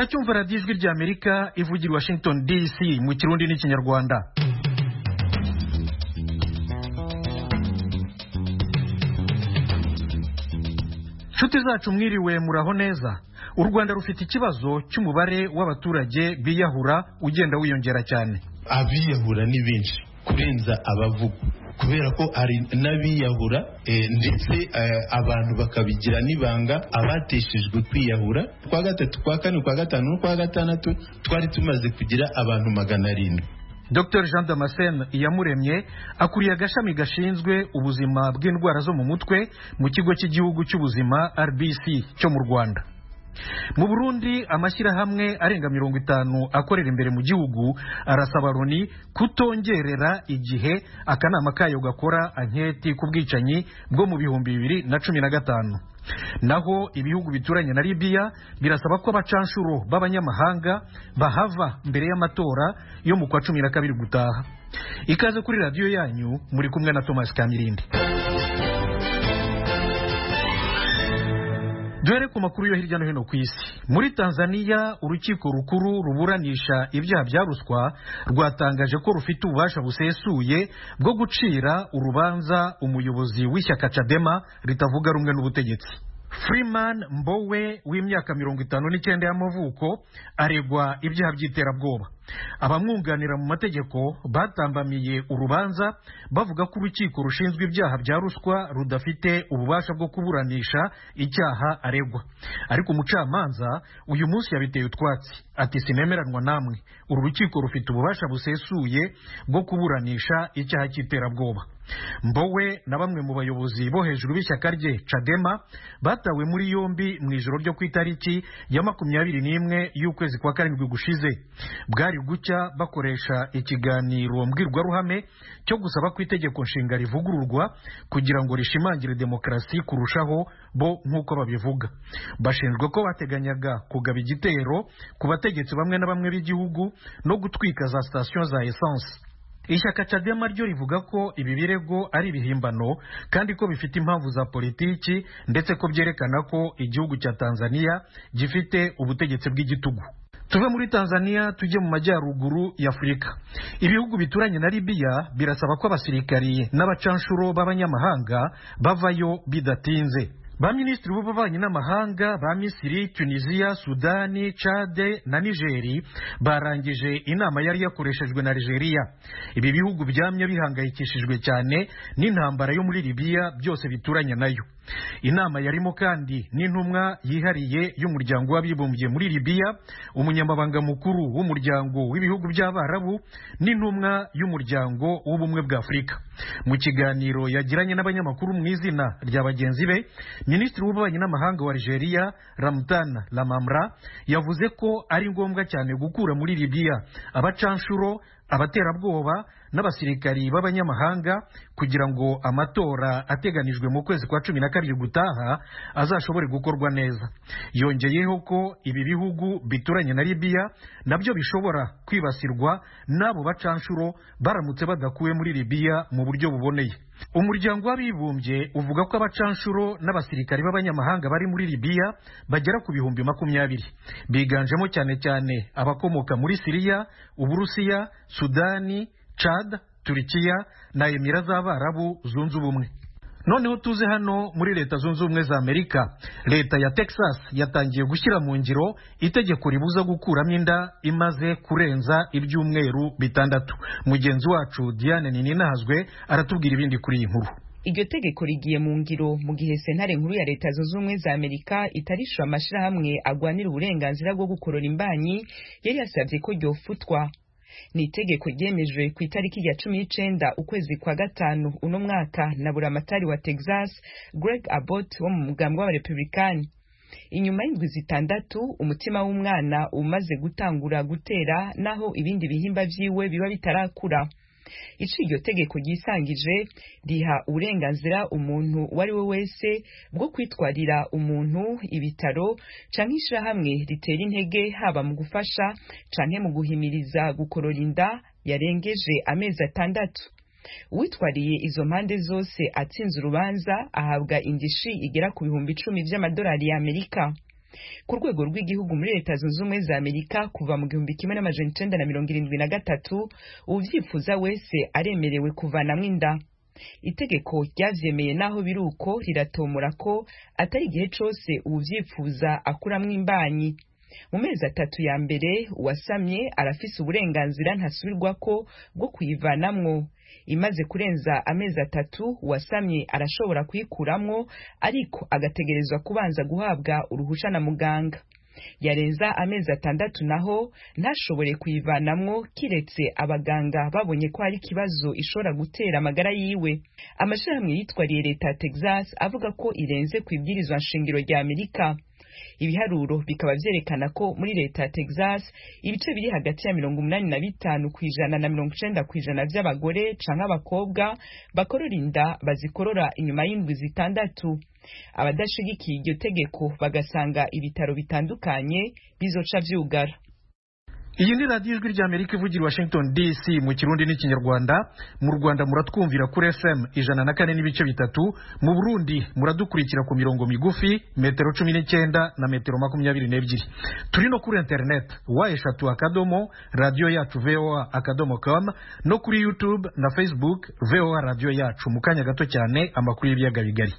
muracyumva radiyo ijwi rya amerika ivugira i washington dc mu kirundi n'ikinyarwanda nshuti zacu mwiriwe muraho neza u rwanda rufite ikibazo cy'umubare w'abaturage biyahura ugenda wiyongera cyane abiyahura ni benshi kurenza abavuga kubera ko hari n'abiyahura ndetse abantu bakabigira n'ibanga abateshejwe kwiyahura kwa gatatu kwa kane kwa gatanu no kwa gatandatu twari tumaze kugira abantu magana arindwi dr jean damascene iyamuremye akuriye agashami gashinzwe ubuzima bw'indwara zo mu mutwe mu kigo cy'igihugu cy'ubuzima rbc cyo mu rwanda mu burundi amashyirahamwe arenga mirongo itanu akorera imbere mu gihugu arasaba loni kutongerera igihe akanama kayo gakora anketi ku bwicanyi bwo mu bihumbi bibiri na cumi na gatanu naho ibihugu bituranye na libiya birasaba ko abacanshuro b'abanyamahanga bahava mbere y'amatora yo mu kwa cumi na kabiri gutaha ikaze kuri radiyo yanyu muri kumwe na thomas kamirindi duhere ku makuru yo hirya no hino ku isi muri tanzania urukiko rukuru ruburanisha ibyaha bya ruswa rwatangaje ko rufite ububasha busesuye bwo gucira urubanza umuyobozi w'ishyaka cadema ritavuga rumwe n'ubutegetsi freeman mbowe w'imyaka mirongo itanu n'icyenda y'amavuko aregwa ibyaha by'iterabwoba abamwunganira mu mategeko batambamiye urubanza bavuga ko urukiko rushinzwe ibyaha bya ruswa rudafite ububasha bwo kuburanisha icyaha aregwa ariko umucamanza uyu munsi yabiteye utwatsi ati sinemeranwa namwe uru rukiko rufite ububasha busesuye bwo kuburanisha icyaha cy'iterabwoba mbowe na bamwe mu bayobozi bo hejuru b'ishyaka rye cadema batawe muri yombi mu ijoro ryo ku itariki ya makumyabiri n'imwe y'ukwezi kwa karindwi gushize bwari gucya bakoresha ikiganiro mbwirwaruhame cyo gusaba ko itegeko nshinga rivugururwa kugira ngo rishimangire demokarasi kurushaho bo nk'uko babivuga bashinjwa ko bateganyaga kugaba igitero ku bategetsi bamwe na bamwe b'igihugu no gutwika za sitasiyo za esanse ishyaka cadema ryo rivuga ko ibi birego ari ibihimbano kandi ko bifite impamvu za politiki ndetse ko byerekana ko igihugu cya tanzania gifite ubutegetsi bw'igitugu tuve muri tanzania tujye mu majyaruguru y'afurika ibihugu bituranye na libiya birasaba ko abasirikari n'abacanshuro b'abanyamahanga bavayo bidatinze ba minisitiri b'ububanyi n'amahanga ba misiri tunisiya sudani cade na nigeri barangije inama yari yakoreshejwe na algeria ibi bihugu byamye bihangayikishijwe cyane n'intambara yo muri libiya byose bituranye nayo inama yarimo kandi n'intumwa yihariye y'umuryango w'abibumbye muri libiya umunyamabanga mukuru w'umuryango w'ibihugu by'abarabu n'intumwa y'umuryango w'ubumwe bwa afurika mu kiganiro yagiranye n'abanyamakuru mu izina rya bagenzi be minisitiri w'ububanyi n'amahanga wa algeria ramtan lamamra yavuze ko ari ngombwa cyane gukura muri libiya abacanshuro abaterabwoba n'abasirikari b'abanyamahanga kugira ngo amatora ateganijwe mu kwezi kwa cumi na kabiri gutaha azashobore gukorwa neza yongeyeho ko ibi bihugu bituranye na libiya nabyo bishobora kwibasirwa n'abo bacanshuro baramutse badakuwe muri libiya mu buryo buboneye umuryango w'abibumbye uvuga ko abacanshuro n'abasirikari b'abanyamahanga bari muri libiya bagera ku bihumbi makumyabiri biganjemo cyane cyane abakomoka muri siriya uburusiya sudani Chad, Turikiya na Emira z'Abarabu zunze ubumwe noneho tuze hano muri leta zunze ubumwe za amerika leta ya texas yatangiye gushyira mu ngiro itegeko ribuza gukuramo inda imaze kurenza ibyumweru bitandatu mugenzi wacu diane nininahazwe aratubwira ibindi kuri iyi nkuru iryo tegeko rigiye mu ngiro mu gihe sentare nkuru ya leta zunze ubumwe za amerika itarishura amashyirahamwe agwanira uburenganzira bwo gukorora imbanyi yari yasabye ko ryofutwa ni itegeko ryemejwe ku itariki ya cumi n'icenda ukwezi kwa gatanu uno mwaka na buramatari wa texas greg abbott wo mu mugambwe w'abarepublikani inyuma y'indwi zitandatu umutima w'umwana umaze gutangura gutera naho ibindi bihimba vyiwe biba bitarakura ico iryo tegeko ryisangije riha uburenganzira umuntu uwo ari we wese bwo kwitwarira umuntu ibitaro canke ishirahamwe ritera intege haba mu gufasha canke mu guhimiriza gukorora inda yarengeje amezi atandatu uwitwariye izo mpande zose atsinze urubanza ahabwa indishi igera ku bihumbi icumi vy'amadolari y'amerika ku rwego rw'igihugu muri leta zunze ubumwe za amerika kuva mu gihumbi kimwe n'amajana icenda na mirongo irindwi na gatatu uwuvyifuza wese aremerewe kuvanamwo inda itegeko ryavyemeye naho biri uko riratomora ko atari igihe cose uwuvyifuza akuramwo imbanyi mu mezi atatu ya mbere uwasamye arafise uburenganzira ntasubirwako bwo kuyivanamwo imaze kurenza amezi atatu uwasamye arashobora kuyikuramwo ariko agategerezwa kubanza guhabwa uruhusha na muganga yarenza amezi atandatu naho ntashobore kuyivanamwo kiretse abaganga babonye ko hari ikibazo ishobora gutera amagara yiwe amashirahamwe yitwariye leta ya texas avuga ko irenze ku ibwirizwa nshingiro rya amerika ibiharuro bikaba vyerekana ko muri leta ya texas ibice biri hagati ya mirongo umunani na bitanu ku ijana na mirongo icenda ku ijana vy'abagore canke abakobwa bakorora inda bazikorora inyuma y'indwi zitandatu abadashigikiye iryo tegeko bagasanga ibitaro bitandukanye bizoca vyugara iyi ni radiyo ijwi ry'amerika ivugira i washington dc mu kirundi n'ikinyarwanda mu rwanda muratwumvira kuri fm ijana na kane n'ibice bitatu mu burundi muradukurikira ku mirongo migufi metero cumi n'icyenda na metero makumyabiri n'ebyiri turi no kuri interineti wa eshatu akadomo radiyo yacu voa akadomo com no kuri youtube na facebook voa radiyo yacu mu kanya gato cyane amakuru y'ibiyaga bigari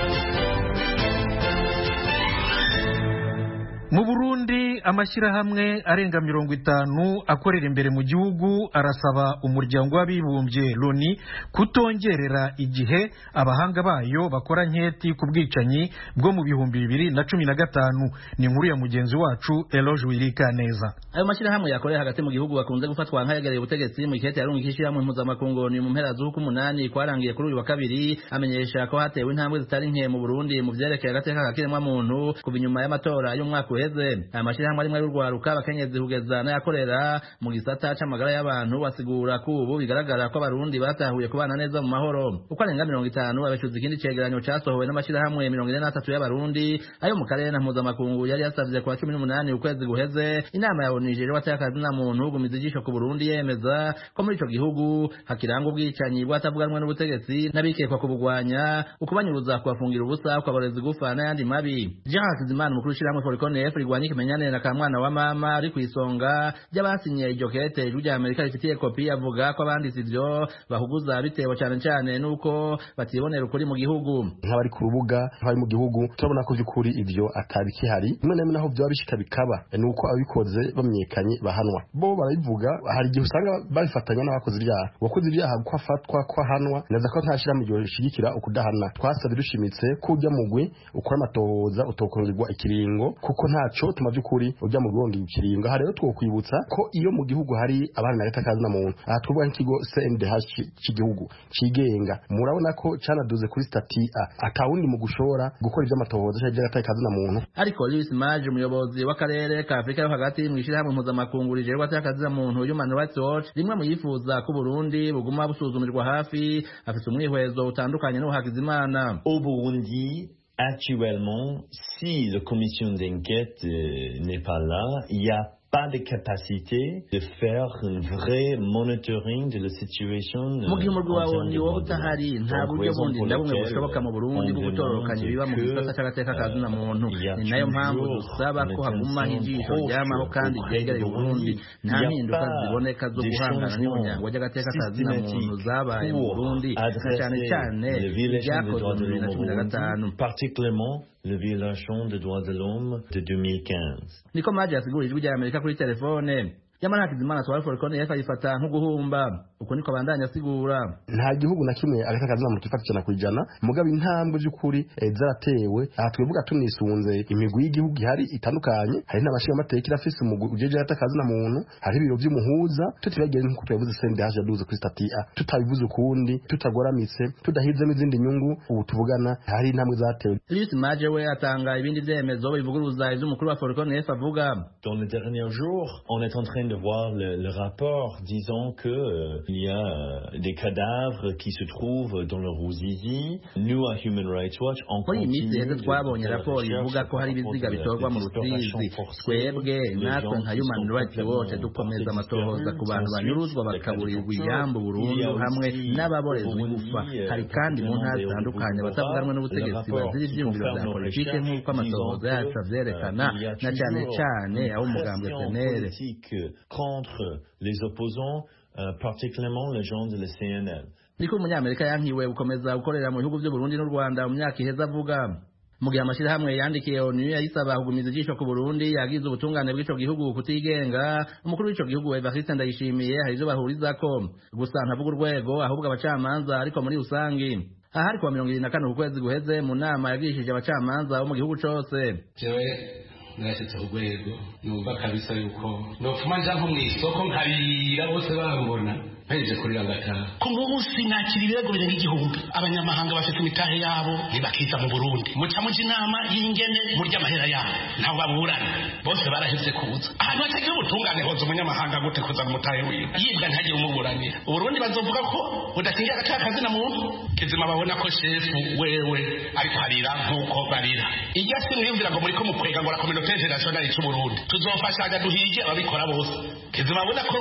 mu burundi amashyirahamwe arenga mirongo itanu akorera imbere mu gihugu arasaba umuryango w'abibumbye loni kutongerera igihe abahanga bayo bakora nketi ku bwicanyi bwo mu bihumbi bibiri na cumi na gatanu ni inkuru ya mugenzi wacu eloge wirika neza ayo mashyirahamwe yakorera hagati mu gihugu bakunze gufatwa nk'ayegereye ubutegetsi mu ikete yarunga ishyirahamwe mpuzamakungu ni mu mpera z'uku umunani kwarangiye kuri uyu wa kabiri amenyesha ko hatewe intambwe zitari nke mu burundi mu vyerekeye agateka kakiremwamuntu kuva inyuma y'amatora y'umwaka uheze aya mashyirahamwe arimwe y'urwaruka abakenyezi kugeza n'ayakorera mu gisata c'amagara y'abantu basigura ko ubu bigaragara ko abarundi batahuye kubana neza mu mahoro uko arenga mirongo itanu abeshuza ikindi cegeranyo casohowe n'amashyirahamwe mirongo ine n'atatu y'abarundi ayo mu karere na mpuzamakungu yari yasavye kuwa cumi n'umunani ukwezi guheze inama ya onu ijejwe atakazi na muntu gumiza ijisho ku burundi yemeza ko muri ico gihugu hakiranga ubwicanyi bwatavuganwe n'ubutegetsi n'abikekwa kubugwanya ukubanyuruza kubafungira ubusa ukaboreza igufa n'ayandi mabi jean hakizimana umukuru w'ishirahamwe forconef rigwanya ikimenyane na kamwana wa mama ari ku isonga ry'abasinye iryo kete ijwi rya amerika rifitiye kopi avuga ko abanditse ivyo bahuguza bitewe cane cane n'uko batibonera ukuri mu gihugu nk'abari ku rubuga nk'abari mu gihugu turabona ko vy'ukuri ivyo atari kihari rimwe na rimwe naho vyoba bishika bikaba ni uko ababikoze bamenyekanye bahanwa bo barabivuga hari igihe usanga babifatanya n'abakoze ibyaha uwakoze ibyaha ko afatwa ko ahanwa neza ko nta shirahamwe ryo rishigikira ukudahana twasabye dushimitse ko ujya mugwi ukora amatohoza utokongerwa ikiringo kuko ntaco tuma vy'ukuri ujya mu rwongi ikiringo aha rero twokwibutsa ko iyo mu gihugu hari abana na leta kazi na muntu aha twavuga nk'ikigo CNDH cy'igihugu cigenga murabona ko canaduze kuri stati A atawundi mu gushora gukora ivy'amatohoza cyangwa ivy'agateka kazi na muntu ariko Louis Mage umuyobozi w'akarere ka Afrika yo hagati mu ishirahamwe mpuzamakungu rijerwa atakazi na muntu Human Rights Watch rimwe mu yifuza ko Burundi buguma busuzumirwa hafi afite umwihwezo utandukanye n'uhakizimana Au Burundi, actuellement, si la commission d'enquête euh, n'est pas là, il y a pas de capacité de faire un vrai monitoring de la situation mu gihe umurwi wawe ni wowe utahari nta buryo bundi na bumwe bushoboka mu burundi bwo gutororokanya ibiba mu gisata c'agateka ka zina muntu ni nayo mpamvu dusaba ko hagumaho ijisho ryamaho kandi ryegereye uburundi nta mpinduka ziboneka zo guhangana n'umuryango ry'agateka ka zina muntu zabaye mu burundi na cyane cyane ibyakozwe mu bibiri na cumi na gatanu particulièrement le violation des droits de l'homme de 2015. niko maji yasigura ijwi rya amerika kuri telefone nyamara hakizimana twari forikone yakayifata nk'uguhumba uko niko bandanya asigura nta gihugu na kimwe agateka kazi na muntu kifata ijana ku ijana mugabo intambwe by'ukuri eh, zaratewe aha twivuga tunisunze imigwi y'igihugu ihari itandukanye hari n'amashinga amateka irafise umugwi ujeje agateka kazi na muntu hari ibiro vy'umuhuza tutibagiye nk'uko tuyavuze sende haje yaduze kuri stati A tutabivuze ukundi tutagoramitse tudahizemo izindi nyungu ubu tuvugana hari intambwe zatewe Louis Maje we atanga ibindi vyemezo bivuguruza ivy'umukuru wa Foricon F avuga Dans les derniers jours, on est en train de voir le, le rapport disant que euh, il y a euh, des cadavres qui se trouvent dans le Ruzizi. Nous, à Human Rights Watch, on muri iyi minsi continue heze de twabonye faire raporo recherche ivuga ko hari par rapport ibiziga de- bitorwa mu de rusizi disparition forcée, twebwe de natwe gens nka qui human sont rights watch complètement dukomeza portés amatohoza ku bantu disparus. banyuruzwa Ensuite, bakaburirwa les cas de iyambu torture. burundu Il y a hamwe aussi n'ababorezwa au igufa Burundi, euh, hari kandi mu ntara particulièrement zitandukanye au abatavuganwe Burundi, n'ubutegetsi le rapport bazira qui ivyiyumviro confirme vya nos politike recherches nk'uko amatohoza disant yacu que, avyerekana euh, il y a na cane toujours cane une abo umugambwe pression senere politique contre les opposants, euh, particulièrement les gens de la CNL. niko umunyamerika yankiwe gukomeza gukorera mu bihugu by'uburundi n'u rwanda mu myaka iheze avuga mu gihe amashyirahamwe yandikiye onu yayisaba kugumiza ijisho ku burundi yagize ubutungane bw'ico gihugu kutigenga umukuru w'ico gihugu evariste ndayishimiye hari ivyo bahurizako gusa ntavuga urwego ahubwo abacamanza ariko muri rusangi aha ari kuwa mirongo ibiri na kane ku kwezi guheze mu nama yagirishije abacamanza bo mu gihugu cose jewe narashyitse ku rwego numva kabisa yuko nopfuma nja nko mu isoko nkarira bose bambona mpejeje kurira ngataha ku munsi nakira ibirego birenga igihumbi abanyamahanga bafite imitahe yabo ntibakiza mu burundi muca muja inama y'ingene murya amahera yabo ntaho baburana bose barahevye kuza ahantu hatagira ubutungane hoza umunyamahanga gute kuza mu mutahe wiwe yibwa ntagire umuburanira uburundi bazovuga ko budakingira agaciro kazina muntu kizima babona ko shefu wewe ariko harira nk'uko barira irya si mwiyumvira ngo muriko mukwega ngo la communauté internationale c'uburundi tuzofashanya duhige ababikora bose kizima babona ko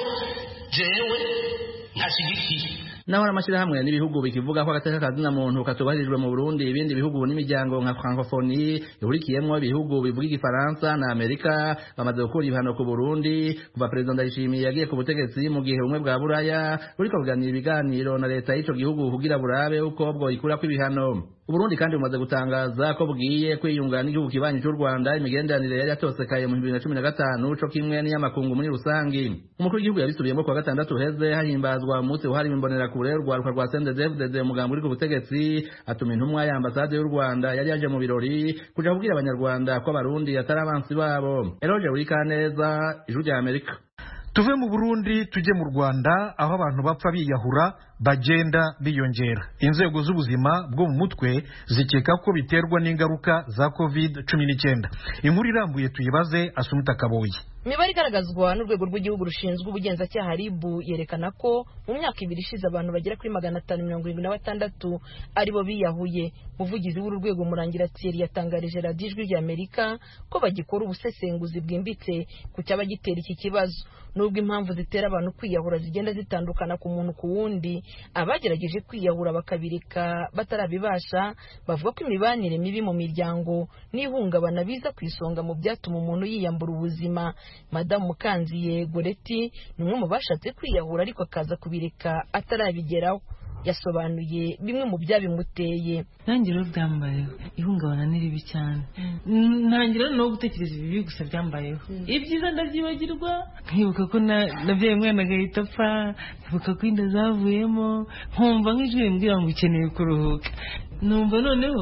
jewe ntashigikiye naho hari amashyirahamwe n'ibihugu bikivuga ko agateka kazina muntu katubahirijwe mu Burundi ibindi bihugu n'imiryango nka Francophonie ihurikiyemwo ibihugu bivuga igifaransa na Amerika bamaze gukura ibihano ku Burundi kuva Perezida Ndayishimiye yagiye ku butegetsi mu gihe ubumwe bwa Buraya buriko buganira ibiganiro na leta y'ico gihugu kugira burabe uko bwo ikurako ibihano Uburundi kandi bumaze gutangaza ko bwiye kwiyunga n'igihugu kibanyi cy'u Rwanda imigenderanire yari yatosekaye mu 2015 co kimwe n'iyamakungu muri rusangi umukuru w'igihugu yabisubiyemo kuwa gatandatu heze hahimbazwa umunsi wahariwe imbonerakure urwaruka rwa CNDD-FDD umugambi uri ku butegetsi atuma intumwa ya ambasade y'u Rwanda yari yaje mu birori kuja kubwira abanyarwanda ko abarundi atari abansi babo Eroge Burikaneza ijuru rya Amerika tuve mu burundi tujye mu rwanda aho abantu bapfa biyahura bagenda biyongera inzego z'ubuzima bwo mu mutwe zikeka ko biterwa n'ingaruka za covid cumi n'icyenda inkuru irambuye tuyibaze asumuta kaboyi imibare igaragazwa n'urwego rw'igihugu rushinzwe ubugenzacyaha rib yerekana ko mu myaka ibiri ishize abantu bagera kuri magana atanu mirongo irindwi na batandatu aribo biyahuye umuvugizi w'uru rwego murangira thierry yatangarije radiyo ijwi rya amerika ko bagikora ubusesenguzi bwimbitse ku cyaba gitera iki kibazo nubwo impamvu zitera abantu kwiyahura zigenda zitandukana ku muntu ku wundi abagerageje kwiyahura bakabireka batarabibasha bavuga ko imibanire mibi mu miryango n'ihungabana biza ku isonga mu byatuma umuntu yiyambura ubuzima madamu mukanziye goreti ni umwe mu bashatse kwiyahura ariko akaza kubireka atarabigeraho yasobanuye bimwe mu byabimuteye nanjye rero byambayeho ihungabana ni ribi cyane ntangira no gutekereza ibibi gusa byambayeho ibyiza ndabyibagirwa nkibuka ko nabyaye umwana agahita apfa nkibuka ko inda zavuyemo nkumva nk'ijwi rimbwira ngo ukeneye kuruhuka numva noneho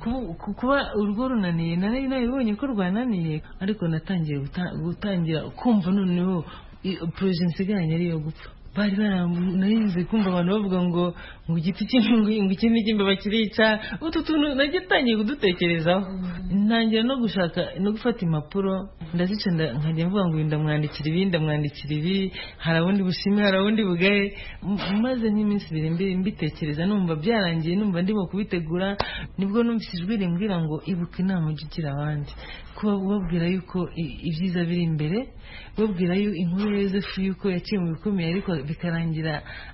kuba urugo runaniye nari nabibonye ko rwananiye ariko natangiye gutangira kumva noneho poroje nsigaranye ariyo gupfa bari narize kumva abantu bavuga ngo ngo igiti cy'imbingo ngo iki ni icy'imbeba kirica utu tuntu nagitangiye kudutekerezaho ntangira no gushaka no gufata impapuro ndazica nkajya mvuga ngo ndamwandikira ibi ndamwandikira ibi hari ubundi bushime hari ubundi bugaye maze nk'iminsi ibiri mbitekereza numva byarangiye numva ndimo kubitegura nibwo numvise ijwi rimbwira ngo ibuka inama ujya ugira abandi kuba ubabwira yuko ibyiza biri imbere babwira yo inkuru ya yosefu yuko yaciye mu bikomeye ariko bikarangira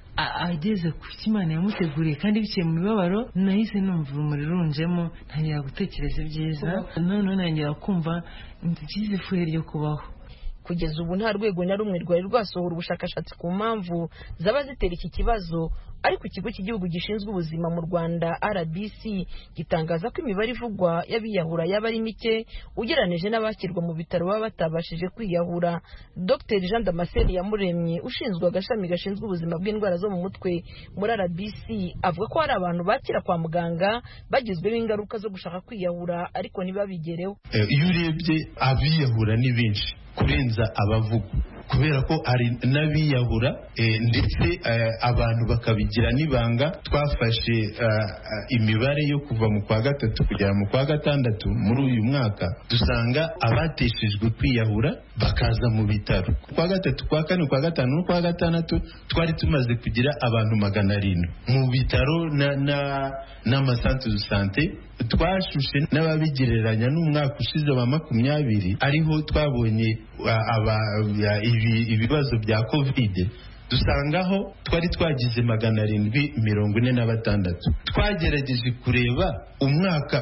ageze ku cyo imana yamuteguriye kandi biciye mu mibabaro nahise numva urumuri runjemo ntangira gutekereza ibyiza noneho ntangira kumva byiza ifuhe ryo kubaho kugeza ubu nta rwego na rumwe rwari rwasohora ubushakashatsi ku mpamvu zaba zitera iki kibazo ariko ikigo cy'igihugu gishinzwe ubuzima mu rwanda rbc gitangaza ko imibare ivugwa y'abiyahura yaba ari mike ugereranije n'abakirwa mu bitaro baba batabashije kwiyahura dr jean damascene yamuremye ushinzwe agashami gashinzwe ubuzima bw'indwara zo mu mutwe muri rbc avuga ko hari abantu bakira kwa muganga bagizweho ingaruka zo gushaka kwiyahura ariko ntibabigereho iyo urebye abiyahura ni benshi kurenza abavugwa kubera ko hari n'abiyahura ndetse abantu bakabigira n'ibanga twafashe imibare yo kuva mu kwa gatatu kugera mu kwa gatandatu muri uyu mwaka dusanga abateshejwe kwiyahura bakaza mu bitaro kwa gatatu kwa kane kwa gatanu no kwa gatandatu twari tumaze kugira abantu magana arindwi mu bitaro n'amasantere de sante twashushe n'ababigereranya n'umwaka ushize wa makumyabiri ariho twabonye ibibazo bya kovide dusangaho twari twagize magana arindwi mirongo ine na batandatu twagerageje kureba umwaka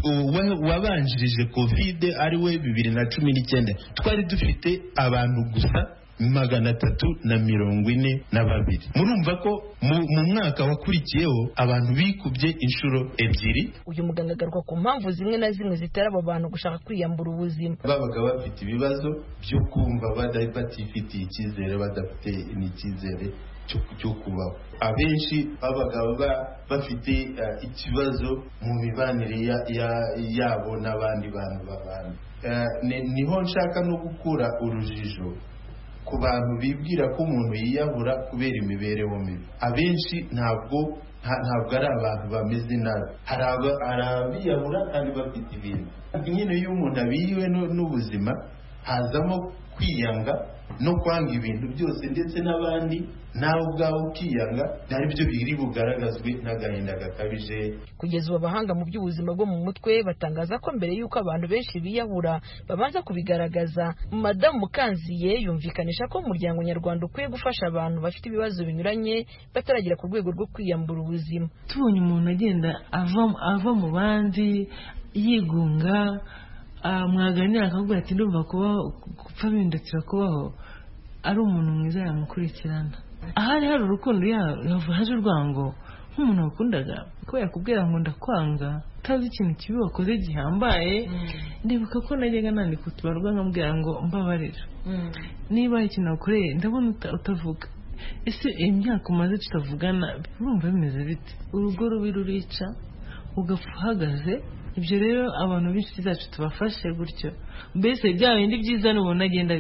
wabanjirije kovide ari we bibiri na cumi n'icyenda twari dufite abantu gusa magana atatu na mirongo ine na babiri murumva ko mu mwaka wakurikiyeho abantu bikubye inshuro ebyiri uyu muganga agaruka ku mpamvu zimwe na zimwe zitera abo bantu gushaka kwiyambura ubuzima babaga bafite ibibazo byo kumva batifitiye icyizere badafite n'icyizere cyo kubaho abenshi babaga bafite ikibazo mu mibanire yabo n'abandi bantu babana niho nshaka no gukura urujijo ku bantu bibwira ko umuntu yiyahura kubera imibereho mibi abenshi ntabwo ntabwo ari abantu bameze nabi hari abiyahura kandi bafite ibintu nyine iyo umuntu abiriwe n'ubuzima hazamo kwiyanga no kwanga ibintu byose ndetse n'abandi nawe ubwawe ukiyanga ari byo biri bugaragazwe n'agahinda gakabije kugeza ubu abahanga mu by'ubuzima bwo mu mutwe batangaza ko mbere y'uko abantu benshi biyahura babanza kubigaragaza madamu mukanziye yumvikanisha ko umuryango nyarwanda ukwiye gufasha abantu bafite ibibazo binyuranye bataragera ku rwego rwo kwiyambura ubuzima tubonye umuntu agenda ava mu bandi yigunga mwaganira akavuga ati ndumva kubaho gupfa bindukira kubaho ari umuntu mwiza yamukurikirana ahari hari urukundo haje urwango nk'umuntu wakundaga ko yakubwira ngo ndakwanga utazi ikintu kibi wakoze gihambaye ndibuka ko najyaga nandika utubarwa nkamubwira ngo mbabarira niba hari ikintu wakoreye ndabona utavuga ese imyaka umaze tutavugana urumva bimeze bite urugo rubi rurica ugapfa uhagaze ibyo rero abantu b'inshuti zacu tubafashe gutyo mbese bya bindi byiza nubona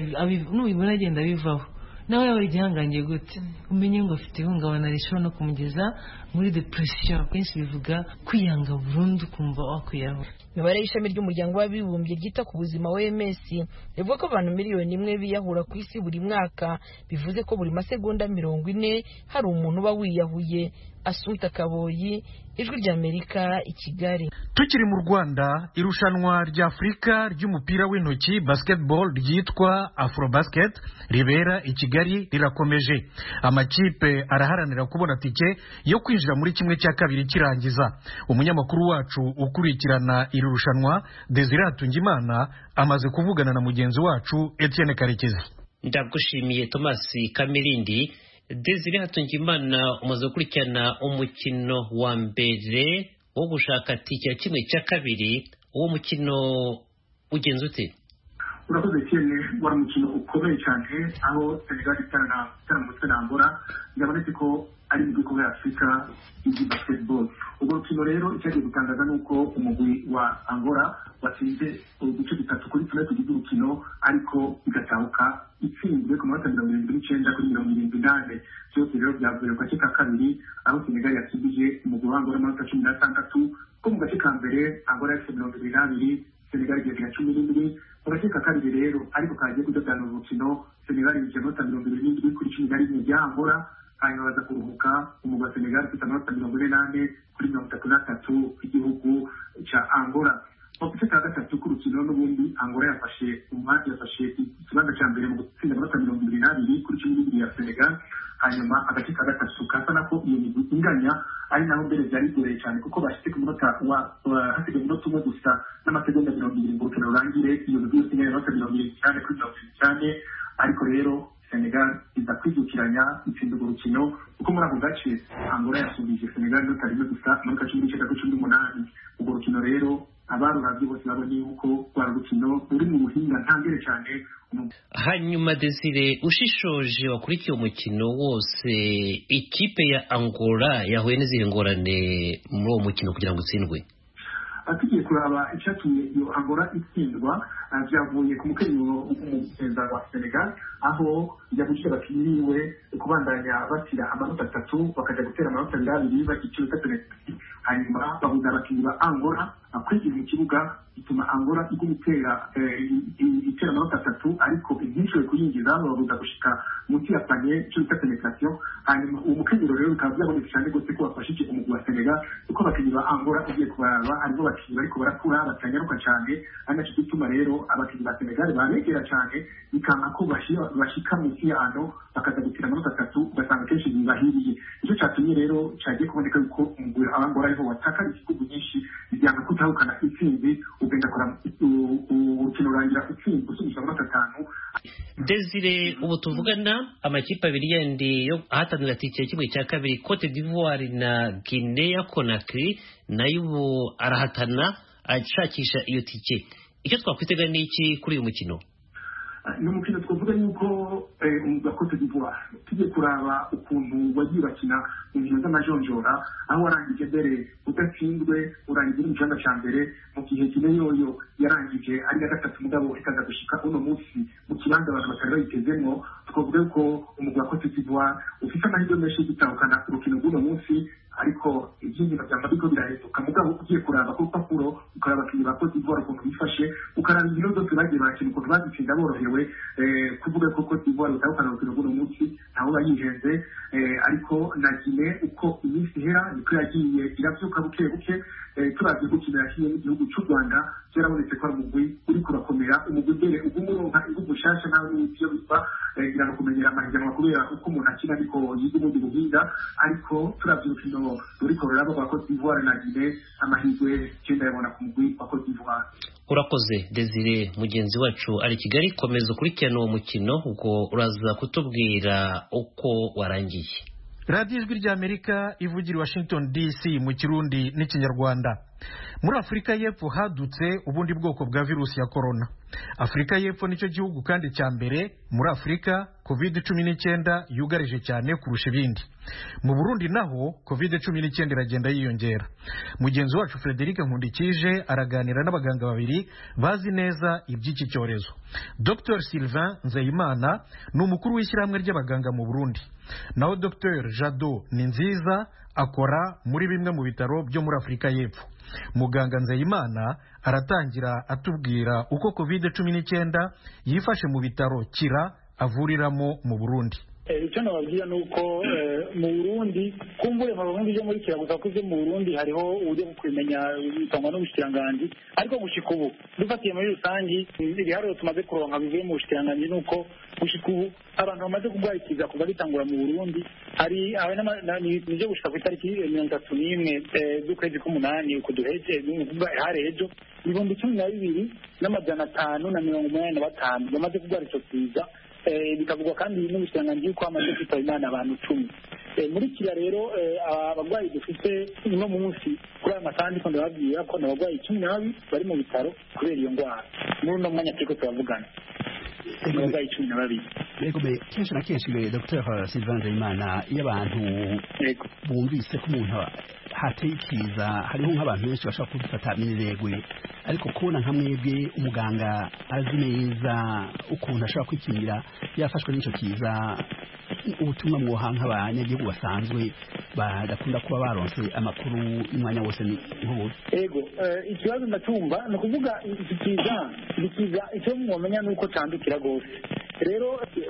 agenda bivaho nawe yaba igihangange gute umenye ngo afite ihungabana rishobora no kumugeza muri depression kenshi bivuga kwiyanga burundu kumva wakwiyahura imibare y'ishami ry'umuryango w'abibumbye ryita ku buzima OMS rivuga ko abantu miliyoni imwe biyahura ku isi buri mwaka bivuze ko buri masegonda mirongo ine hari umuntu uba wiyahuye Asumta Kaboyi ijwi ry'Amerika i Kigali tukiri mu Rwanda irushanwa rya Afurika ry'umupira w'intoki basketball ryitwa Afrobasket ribera i Kigali rirakomeje amakipe araharanira kubona tike yo kwinjira muri kimwe cya kabiri kirangiza umunyamakuru wacu ukurikirana iri rushanwa Desire Hatungimana amaze kuvugana na mugenzi wacu Etienne Karekezi ndagushimiye Thomas Kamirindi Desire Hatungimana umaze gukurikirana umukino wa mbere wo gushaka tike ya kimwe cya kabiri uwo mukino ugenza ute urakoze cyane wari umukino ukomeye cyane aho senegal itaramutse na angola byabonetse ko ari mu gihugu ya afurika y'igi basketball ubwo rukino rero icyagiye gutangaza ni uko umugwi wa angola watsinze uduce dutatu kuri tune tugize urukino ariko igatahuka itsinzwe ku manota mirongo irindwi n'icyenda kuri mirongo irindwi n'ane byose rero byavuye ku gace ka kabiri aho senegal yatsindije umugwi wa angola amanota cumi n'atandatu ko mu gace ka mbere angola yafite mirongo irindwi n'abiri senegal igira cumi n'indwi mu gace ka kabiri rero ariko kagiye kudodana urukino senegal yinjiye amanota mirongo irindwi n'indwi kuri cumi na rimwe bya angola hanyuma baza kuruhuka umugwi wa senegal ufite amanota mirongo ine n'ane kuri mirongo itatu n'atatu y'igihugu cya angola mu gice cya gatatu k'urukino n'ubundi angola yafashe umwanya yafashe ikibanza cya mbere mu gutsinda amanota mirongo ibiri n'abiri kuri cumi n'ibiri ya senegal hanyuma agace ka gatatu kasa nako iyo migwi inganya ari naho mbere byari bigoreye cyane kuko bashyize ku munota wa hasigaye umunota umwe gusa n'amasegonda mirongo irindwi ngo urukino rurangire iyo migwi yose inganya amanota mirongo irindwi cyane kuri mirongo irindwi cyane ariko rero senegal iza kwidukiranya itsinda urwo rukino kuko muri ako gace angola yasumbije senegal inota rimwe gusa amanota cumi n'icyenda kuri cumi n'umunani urwo rukino rero abarurabye bose babonye yuko rwa rukino ruri mu buhinga ntangere cyane hanyuma desire ushishoje wakurikiye umukino wose ikipe ya angola yahuye n'izihe ngorane muri uwo mukino kugira ngo utsindwe tugiye kuraba icyatumye iyo angora itsindwa byavuye ku mukenyero w'umugenza wa senegal aho yabujije abakinnyi biwe kubandanya bashyira amanota atatu bakajya gutera amanota abiri abiri bakiciro penaliti hanyuma babuza abakinnyi ba angora kwinjira mu kibuga bituma angora iguma itera itera amanota atatu ariko ntishoboye kuyinjiza bababuza gushika munsi ya panye icyo bita penetration hanyuma uwo mukenyero rero bikaba byabonetse cyane rwose ko bafashije umugwi wa senegal kuko abakinnyi ba angora ugiye kubaraba harimo abakinnyi bariko barakura batanyaruka cyane ari nacyo gituma rero abakinnyi ba senegal banegera cyane bikanga ko bashika munsi yano bakaza gutira amanota atatu ugasanga kenshi bibahiriye nicyo cyatumye rero cyagiye kuboneka yuko umugwi abangora ariho watakara igihugu nyinshi bijyana kutahukana intsinzi ugenda kora urukino rurangira intsinzi usubije amanota atanu Desire ubu tuvugana amakipe abiri yandi yo ahatanira tike kimwe cya kabiri Cote d'Ivoire na Guinea Conakry nayo ubu arahatana ashakisha iyo tike icyo twakwitega ni iki kuri uyu mukino ni umukino twavuga yuko umwuga wa Cote d'Ivoire tugiye kuraba ukuntu wagiye bakina mu nkino z'amajonjora aho warangije mbere udatsinzwe urangiza uri mu kibanza cya mbere mu gihe kine yoyo yarangije ari iya gatatu mugabo ikaza gushika uno munsi mu kibanza abantu batari bayitezemo twavuga yuko umugwa wa Cote d'Ivoire ufite amahirwe menshi yo gutahukana urukino rw'uno munsi ariko iby'ingino byamba biriko birahinduka mugabo ugiye kuraba ku rupapuro ukaraba abakinnyi ba Cote d'Ivoire ukuntu bifashe ukaraba inkino zose bagiye bakina ukuntu bazitsinda borohewe kuvuga ko Cote d'Ivoire utahukana urukino rw'uno munsi ntawe bayihenze ariko na Guinea uko iminsi ihera niko yagiye iravyuka buke buke turavye gukina yakinye n'igihugu cy'u Rwanda byarabonetse ko ari umugwi uriko urakomera umugwi mbere uguma uronka inguvu nshasha ntawe n'ibyo iyo biva ngira no kumenyera amahiganwa kubera uko umuntu akina ariko yiga ubundi buhinga ariko turavye urukino ruriko ruraba rwa Cote d'Ivoire na Guinea amahirwe genda yabona ku mugwi wa Cote d'Ivoire urakoze desire mugenzi wacu ari kigali komeza ukurikirana uwo mukino ubwo uraza kutubwira uko warangiye radiyo ijwi ry'amerika ivugira i washington dc mu kirundi n'ikinyarwanda muri afurika y'epfo hadutse ubundi bwoko bwa virusi ya korona afurika y'epfo nicyo gihugu kandi cya mbere muri afurika covid cumi n'icyenda yugarije cyane kurusha ibindi mu burundi naho covid cumi n'icyenda iragenda yiyongera mugenzi wacu frederic nkundikije araganira n'abaganga babiri bazi neza iby'iki cyorezo dr sylvain nzeyimana ni umukuru w'ishyirahamwe ry'abaganga mu burundi naho dr jado ni nziza akora muri bimwe mu bitaro byo muri afurika y'epfo muganga nzeyimana aratangira atubwira uko covid cumi n'icyenda yifashe mu bitaro kira avuriramo mu burundi icyo nababwira ni uko mu burundi kumvure mu burundi byo muri kira gusa ko ibyo mu burundi hariho uburyo bwo kubimenya bitangwa n'ubushikiranganji ariko gushika ubu dufatiye muri rusange ibiharuro tumaze kuronka bivuye mu bushikiranganji ni uko gushika ubu abantu bamaze kurwara ikiza kuva gitangura mu burundi hari nibyo gushika ku itariki mirongo itatu n'imwe z'ukwezi k'umunani uku duheje hari ejo ibihumbi cumi na bibiri n'amajana atanu na mirongo umunani na batanu bamaze kurwara icyo kiza bikavugwa kandi n'ubushikiranganji yuko hamaze kwitaba imana abantu icumi muri kiriya rero abarwayi dufite uno munsi kuri aya masaha ndiko ndababwira ko ni abarwayi cumi na babiri bari mu bitaro kubera iyo ndwara muri uno mwanya turiko turavugana abarwayi cumi na babiri yego be kenshi na kenshi be dr sylvain nzeyimana iyo abantu bumvise ko umuntu hateye ikiza hariho nk'abantu benshi bashobora kubifata mineregwe ariko kubona nka mwebwe umuganga azi neza ukuntu ashobora kwikingira yafashwe n'icyo kiza ubutumwa mwoha nk'abanyagihugu basanzwe badakunda kuba baronse amakuru y'umwanya wose ni nk'ubu ego ikibazo ndacyumva ni ukuvuga iki kiza ni kiza icyo mwamenya ni uko cyandukira rwose rero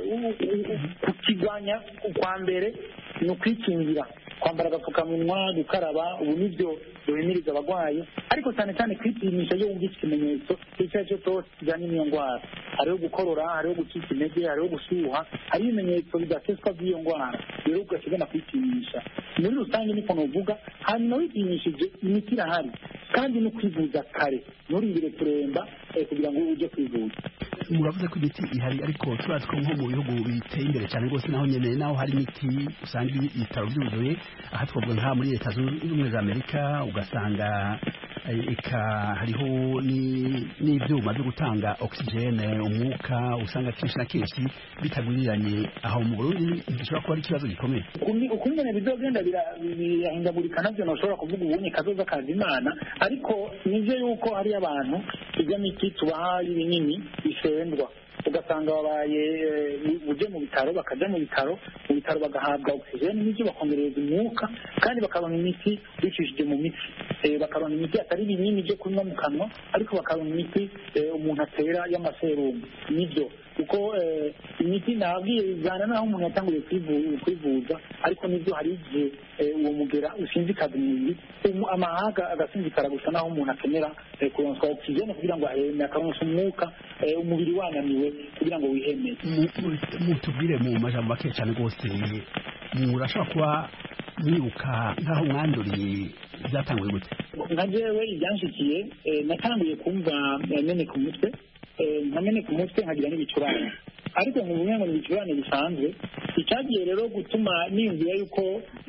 kukirwanya kwa mbere ni ukwikingira kwambara agapfukamunwa gukaraba ubu nibyo duhimiriza abarwayi ariko cyane cyane kwipimisha iyo wumvise ikimenyetso icyo ari cyo cyose kijyanye n'iyo ndwara hariho gukorora hariho gucika intege hariho gushyuha hariho ibimenyetso bidaseswa by'iyo ndwara rero ugashobora kwipimisha muri rusange niko nuvuga hanyuma wipimishije imiti irahari kandi no kwivuza kare nturindire kuremba kugira ngo ujye kwivuza muravuze ko imiti ihari ariko turazi ko nko mu bihugu biteye imbere cyane rwose naho nyene naho hari imiti usanga ibitaro byuzuye aha twavuga nka muri leta zunze ubumwe za amerika ugasanga eka hariho n'ibyuma byo gutanga oxygene umwuka usanga kenshi na kenshi bitagwiriranye aho mu Burundi bishobora kuba ari ikibazo gikomeye ukungene bizogenda birahindagurika navyo ntushobora kuvuga ubunye kazoza kaza imana ariko nivyo yuko hari abantu ijya miti tubaha y'ibinini bisendwa ugasanga babaye uje mu bitaro bakajya mu bitaro mu bitaro bagahabwa oxygene n'ibyo bakongereza umwuka kandi bakaronka imiti bicishije mu mitsi bakaronka imiti atari ibinini byo kunywa mu kanwa ariko bakaronka imiti umuntu atera y'amaserumu nibyo kuko imiti nabwiye bijyana n'aho umuntu yatanguye kwivuza ariko nibyo hari igihe uwo mugera usinzikaza umubiri amahaga agasinzikara gusa n'aho umuntu akenera kuronswa oxygene kugira ngo aheme akaronsa umwuka umubiri wananiwe kugira ngo wiheme mutubwire mu majambo make cyane rwose murashobora kuba mwibuka nk'aho mwanduriye byatanguye gute nka jewe ibyanshikiye natanguye kumva meneka umutwe nkameneka umutwe nkagira n'ibicurane ariko mu bumwe ngo ni ibicurane bisanzwe icyagiye rero gutuma niyumvira yuko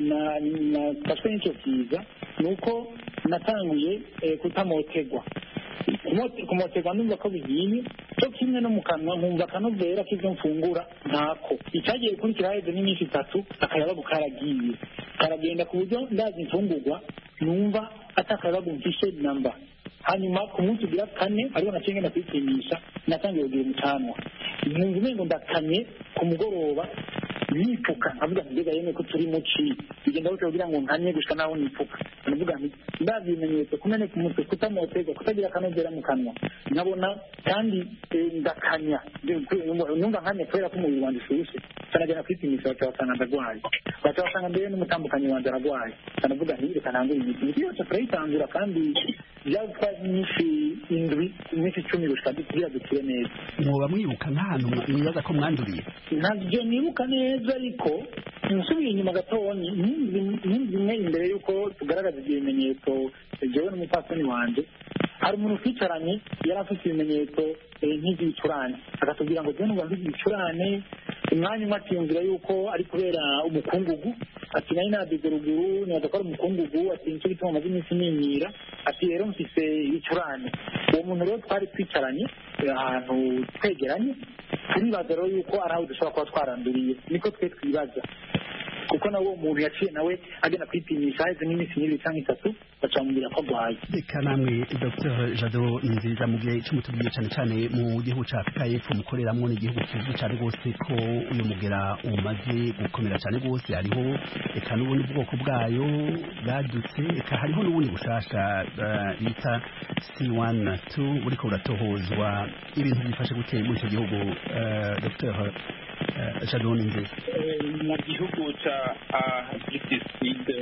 nafashwe n'icyo kiza ni uko natanguye kutamotegwa kumoterwa numva ko bigiye cyo kimwe no mu kanwa nkumva akanovera k'ibyo mfungura ntako icyagiye gukurikira haheze n'iminsi itatu akayabagu karagiye karagenda ku buryo ndazi imfungurwa numva atakayabagu mfishe namba hanyuma ku munsi ugira kane ariho naciye ngenda kwipimisha natangiye kugira umucanwa numva umengo ndakanye ku mugoroba nipfuka nkavuga nti mbega yemwe ko turi muci bigenda gutyo kugira ngo nkanye gushika naho nipfuka ndavuga nti ndazi ibimenyetso kumeneka umutwe kutamoterwa kutagira akanovera mu kanwa nkabona kandi ndakanya numva nkanye kubera ko umubiri wanjye ushushe canagenda kwipimisha baca basanga ndarwaye baca basanga mbere n'umutambukanyi wanjye ararwaye kanavuga nti reka ntangure imiti imiti yose turayitangura kandi byatwaye iminsi indwi iminsi icumi gushika kugira dukire neza mwoba mwibuka nk'ahantu mwibaza ko mwanduriye ntabyo nibuka neza ariko nsubiye inyuma gatonya nk'imwe imbere y'uko tugaragaza ibyo bimenyetso jewe n'umupfasoni wanjye hari umuntu twicaranye yari afite ibimenyetso nk'iby'ibicurane akatubwira ngo jyewe mfite ibicurane umwanya umwe akiyumvira yuko ari kubera umukungugu ati nari nadize ruguru nibaza ko ari umukungugu ati nicyo gituma amaze iminsi nimira ati rero mfise ibicurane uwo muntu rero twari twicaranye ahantu twegeranye turibaza rero yuko ari aho dushobora kuba twaranduriye niko twe twibaza kuko nawe uwo muntu yaciye nawe agenda kwipimisha haheze nk'iminsi nk'ibiri cyangwa itatu bacamubwira ko arwaye reka namwe dr jado ni nziza mu gihe cy'umutubwiye cyane cyane mu gihugu cya afurika y'epfo mukoreramo ni igihugu kizwi cyane rwose ko uyu mugera umaze gukomera cyane rwose hariho reka n'ubundi bwoko bwayo bwadutse reka hariho n'ubundi bushasha bita c1 na 2 buriko buratohozwa ibintu byifashe guteye muri icyo gihugu dr jado ni nziza mu gihugu cya gitiside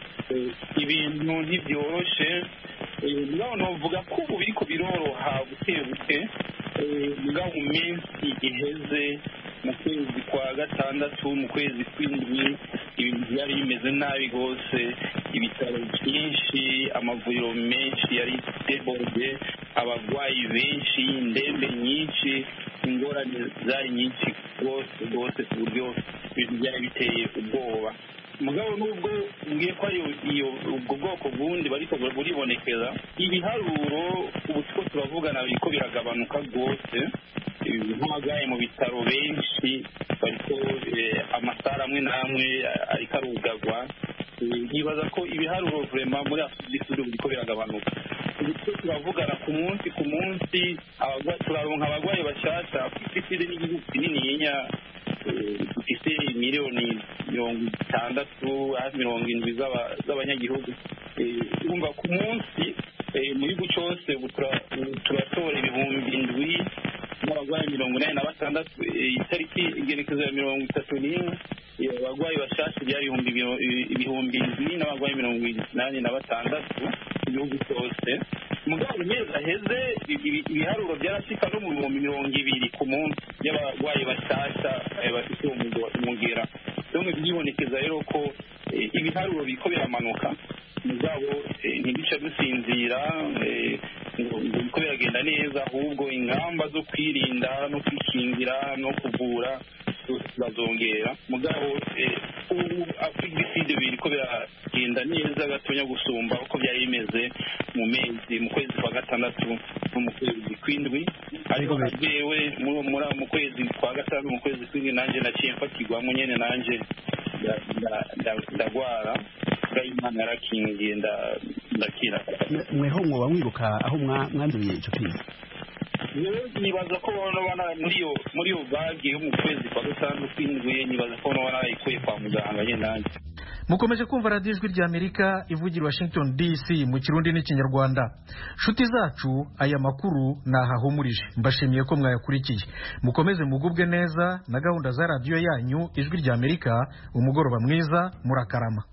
ibintu ntibyoroshe mugabo novuga ko ubu biriko biroroha buke buke mugabo mu minsi iheze mu kwezi kwa gatandatu mu kwezi kw'indwi ibintu byari bimeze nabi rwose ibitaro byinshi amavuriro menshi yari deborde abarwayi benshi indembe nyinshi ingorane zari nyinshi rwose rwose ku buryo ibintu byari biteye ubwoba mugabo nubwo mbwiye ko iyo ubwo bwoko bundi bariko buribonekeza ibiharuro ubu two turavugana biriko biragabanuka rwose nk'abagaye mu bitaro benshi bariko amasara amwe n'amwe ariko arugagwa nkibaza ko ibiharuro vurema muri afurika biriko biragabanuka ubu turavugana ku munsi ku munsi turaronka abarwayi bashasha afurika n'igihugu kinininya dufite miliyoni mirongo itandatu hafi mirongo indwi z'abanyagihugu urumva ku munsi mu gihugu cyose turatora ibihumbi indwi n'abarwayi mirongo inani na batandatu itariki igerekezo ya mirongo itatu n'imwe abarwayi bashasha byari ibihumbi indwi n'abarwayi mirongo inani na batandatu mu gihugu cyose mugabo mu mezi aheze ibiharuro byarashika no mu bihumbi mirongo ibiri ku munsi y'abarwayi bashasha bafite umugera bimwe byibonekeza rero ko ibiharuro biriko biramanuka mugabo ntibica dusinzira ngo biriko biragenda neza ahubwo ingamba zo kwirinda no kwikingira no kuvura bazongera mugabo ubu afurika biriko biragenda bigenda neza gatonya gusumba uko byari bimeze mu mezi mu kwezi kwa gatandatu no mu kwezi kw'indwi ariko jewe mu- muri- mu kwezi kwa gatanu mu kwezi kw'indwi nanjye naciye mfatirwamo nyene nanjye nda- nda- nda- ndagwara bwa imana yarakingiye nda- ndakira mweho mwoba mwibuka aho mwa- mwanduriye ico kiza Rero nibaza ko nobana muri iyo muri iyo bage yo mu kwezi kwa gatanu kw'indwi nibaza ko nobana narayikuye kwa muganga nyene nanjye mukomeje kumva radiyo ijwi ry'amerika ivugira washington dc mu kirundi n'ikinyarwanda nshuti zacu aya makuru nahahumurije mbashimiye ko mwayakurikiye mukomeze mugubwe neza na gahunda za radiyo yanyu ijwi ry'amerika umugoroba mwiza murakarama